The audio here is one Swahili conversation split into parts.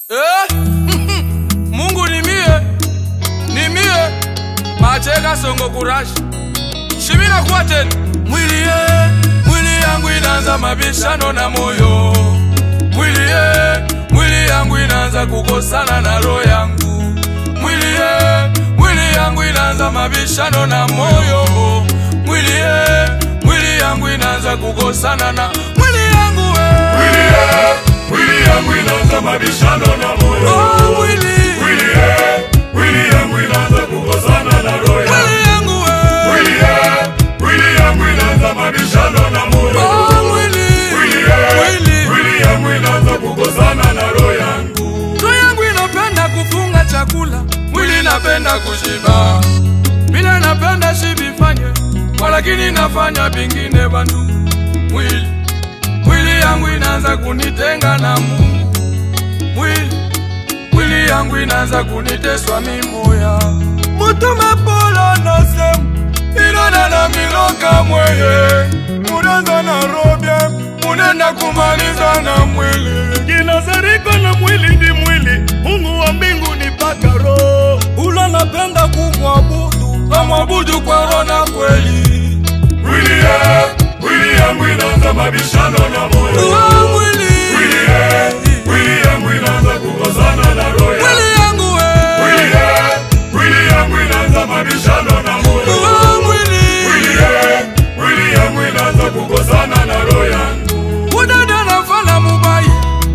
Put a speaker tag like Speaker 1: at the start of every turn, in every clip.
Speaker 1: Eh? Mungu ni mie, ni mie macheka songo kurashi shimina kuwa tena mwili ye, mwili yangu inaanza mabishano na moyo mwili ye, mwili yangu inaanza kukosana na roho yangu mwili ye, mwili yangu inaanza mabishano na moyo mwili ye, mwili yangu inaanza kukosana na mwili yangu we.
Speaker 2: Mwili ye, mwili yangu inaanza mabishano na moyo.
Speaker 1: Oh, mwili
Speaker 2: Mwili ye, mwili yangu inaanza kukosana na roho yangu.
Speaker 1: mwili yangu we.
Speaker 2: Mwili ye, mwili yangu inaanza mabishano na moyo.
Speaker 1: Oh, mwili
Speaker 2: Mwili ye,
Speaker 1: mwili
Speaker 2: mwili yangu inaanza kukosana na roho yangu.
Speaker 1: roho yangu inapenda kufunga chakula, mwili inapenda kushiba, bila napenda shibifanye, walakini nafanya vingine bantu. Mwili mwili yangu inaanza kunitenga na Mungu, mwili mwili yangu inaanza kuniteswa mimoya mutuma polo nosemu inona na miloka mweye munaanza na robya munenda kumaliza na mwili
Speaker 2: Kinazariko na mwili ndi mwili, Mungu wa mbingu ni paka roho.
Speaker 1: ula napenda kumwabudu amwabudu kwa roho na kweli
Speaker 2: Mwili ye, mwili yangu inaanza mabishano na moyo.
Speaker 1: Uwa mwili
Speaker 2: Mwili ye, mwili yangu inaanza kukosana na roho yangu.
Speaker 1: mwili yangu
Speaker 2: Mwili
Speaker 1: we
Speaker 2: ye, mwili yangu inaanza mabishano na moyo.
Speaker 1: Uwa mwili
Speaker 2: Mwili ye, mwili yangu inaanza kukosana na roho yangu.
Speaker 1: udada nafana mubayi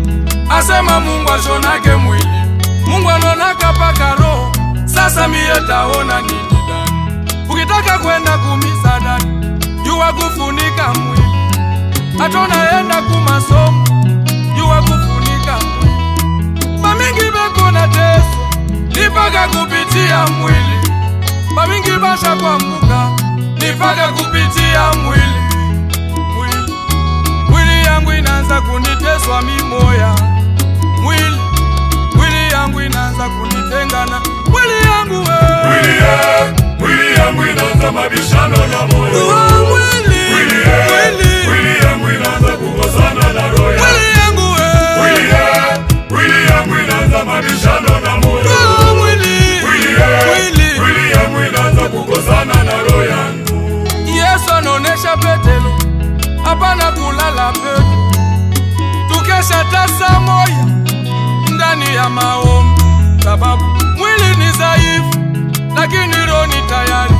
Speaker 1: asema mungu ashonake mwili mungu anonaka paka roho sasa miye taona nini dani ukitaka kwenda kumisa dani juwa kufunika mwili hatonaenda kumasomo juwa kufunika mwili bamingi bekona teso nipaka kupitia mwili bamingi basha kwambuka nipaka kupitia mwili mwili mwili yangu inaanza kuniteswa mimoya mwili mwili yangu inaanza kunitengana mwili yangu we
Speaker 2: Mwili ye, mwili yangu inaanza mabishano na moyo.
Speaker 1: Uwa mwili
Speaker 2: Mwili ye,
Speaker 1: mwili
Speaker 2: mwili yangu inaanza kukosana na roho yangu.
Speaker 1: mwili yangu
Speaker 2: Mwili
Speaker 1: we
Speaker 2: ye, mwili yangu inaanza mabishano na moyo.
Speaker 1: Uwa mwili
Speaker 2: Mwili ye,
Speaker 1: mwili
Speaker 2: mwili yangu inaanza kukosana na roho yangu.
Speaker 1: Yesu anaonesha Petelo hapana kulala pepo, tukesha tasa moya ndani ya maombi, sababu mwili ni dhaifu, lakini roho ni tayari.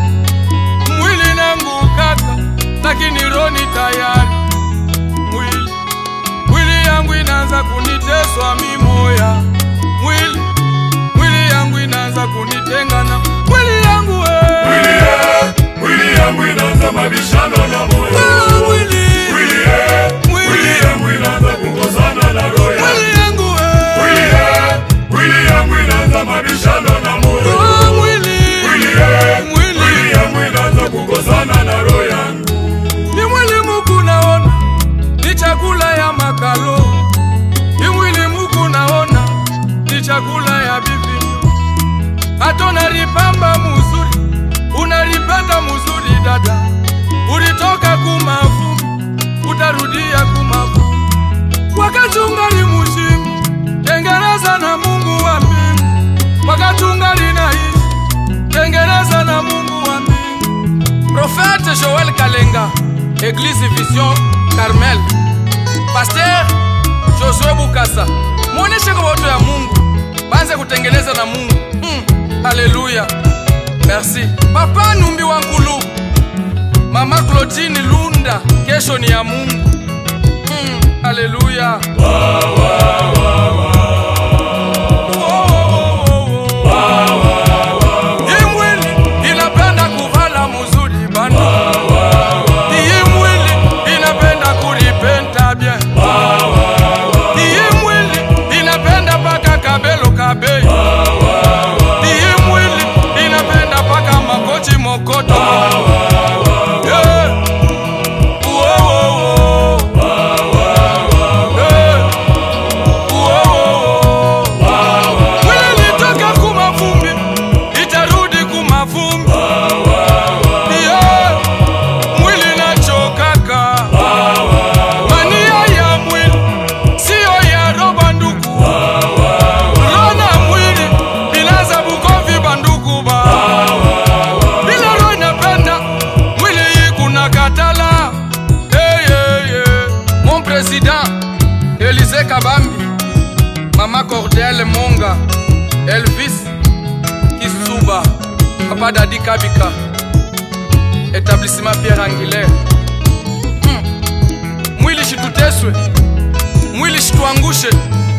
Speaker 1: Mwili nangu kaka, lakini roho ni tayari. Mwili mwili yangu inaanza kuniteswa mimoya, mwili mwili yangu inaanza kunitengana, mwili yangu
Speaker 2: Mwili
Speaker 1: we
Speaker 2: ye, mwili yangu inaanza mabishano na moyo.
Speaker 1: Ah, mwili
Speaker 2: Mwili ye, mwili yangu inaanza kukosana na roho yangu.
Speaker 1: mwili yangu
Speaker 2: Mwili
Speaker 1: we
Speaker 2: ye, mwili yangu inaanza mabishano na moyo.
Speaker 1: Ah, mwili
Speaker 2: Mwili ye,
Speaker 1: mwili
Speaker 2: mwili yangu inaanza kukosana na roho yangu.
Speaker 1: ni mwili muku naona ni chakula ya makalo ni mwili muku naona ni chakula ya bivinyo hata unalipamba muzuri unalipenda muzuri dada ulitoka kumavu utarudia kumavu wakati ungali mushimu tengeneza na mungu wa mbingu wakati ungali naishi tengeneza na mungu wa mbingu Prophète Joël Kalenga, Église Vision Carmel. Pasteur Josué Bukasa, muoneshe kwa watu ya Mungu, banze kutengeneza na Mungu. Mm, haleluya, merci. Papa Numbi wa Nkulu, Mama Claudine Lunda, kesho ni ya Mungu. Mm, haleluya. Hii mwili inapenda kuvala muzuri bana. Hii mwili inapenda kulipenta bien. Hii mwili inapenda paka kabelo kabei. Hii mwili inapenda paka makochi mokoto. Yeah. Uo, uo, uo. Yeah. Elize Kabambi, Mama Cordel Monga, Elvis Kisuba, Papa Dadi Kabika, Établissement Pierre Angulaire. Hmm. Mwili shituteswe, mwili shituangushe,